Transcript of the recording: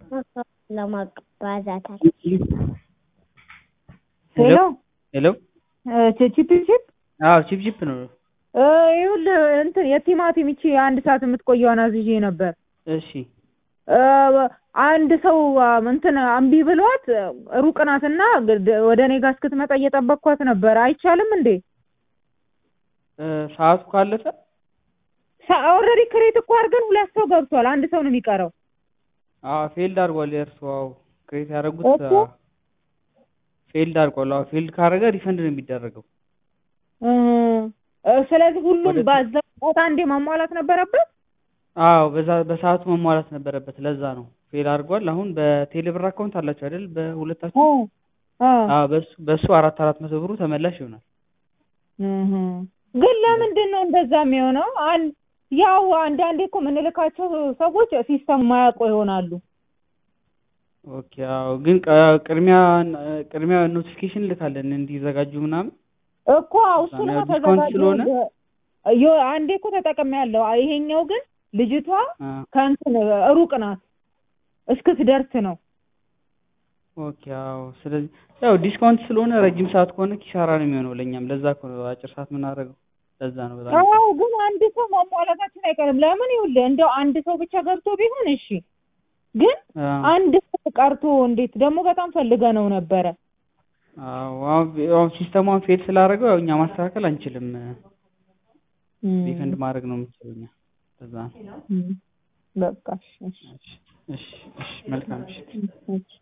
ለማባዛታል ሄሎ ሄሎ ቺፕ ቺፕ አዎ ቺፕ ቺፕ ነው። ይኸውልህ እንትን የቲማቲም ይቺ አንድ ሰዓት የምትቆየውን አዝዤ ነበር። እሺ እ አንድ ሰው እንትን እምቢ ብሏት ሩቅ ናትና ወደ እኔ ጋር እስክትመጣ እየጠበቅኳት ነበር። አይቻልም እንዴ? እ ሰዓቱ ካለፈ ኦልሬዲ ክሬት እኮ አድርገን ሁለት ሰው ገብቷል። አንድ ሰው ነው የሚቀረው። አዎ ፌልድ አድርጓል። የእርሱ አዎ ክሬት ያደረጉት እኮ ፌልድ አድርጓል። አዎ ፌልድ ካደረገ ሪፈንድ ነው የሚደረገው። እ ስለዚህ ሁሉም ወደ- በዛ ሰዓት አንዴ ማሟላት ነበረበት። አዎ በዛ በሰዓቱ መሟላት ነበረበት። ለዛ ነው ፌል አድርጓል። አሁን በቴሌብር አካውንት አላችሁ አይደል? በሁለታችሁ አ አዎ በሱ በሱ አራት አራት መቶ ብሩ ተመላሽ ይሆናል። እህ ግን ለምንድን ነው እንደዛ የሚሆነው? አን ያው አንዳንዴ እኮ የምንልካቸው ሰዎች ሲስተም ማያውቁ ይሆናሉ። ኦኬ አዎ ግን ቅ- ቅድሚያ ቅድሚያ ኖቲፊኬሽን ልካለን እንዲዘጋጁ ምናምን እኮ እሱን ያው ዲስካውንት ስለሆነ ዮ አንዴ እኮ ተጠቅሜያለሁ። ይሄኛው ግን ልጅቷ አ ከእንትን ሩቅ ናት እስክትደርስ ነው። ኦኬ አዎ ስለዚህ ያው ዲስካውንት ስለሆነ ረጅም ሰዓት ከሆነ ኪሳራ ነው የሚሆነው ለእኛም። ለዛ እኮ ነው አጭር ሰዓት የምናደርገው። ለዛ ነው በጣም አዎ ግን አንድ ሰው ማሟላታችን አይቀርም። ለምን ይኸውልህ እንደው አንድ ሰው ብቻ ገብቶ ቢሆን እሺ፣ ግን አ አንድ ሰው ቀርቶ እንዴት ደግሞ በጣም ፈልገ ነው ነበረ። አዎ አሁን አሁን ሲስተሟን ፌል ስላደረገው ያው እኛ ማስተካከል አንችልም። እም፣ ሪፈንድ ማድረግ ነው የምንችለው እኛ። ለዛ ነው። እም፣ በቃ እሺ፣ እሺ፣ እሺ እሺ እሺ መልካም እሺ እሺ።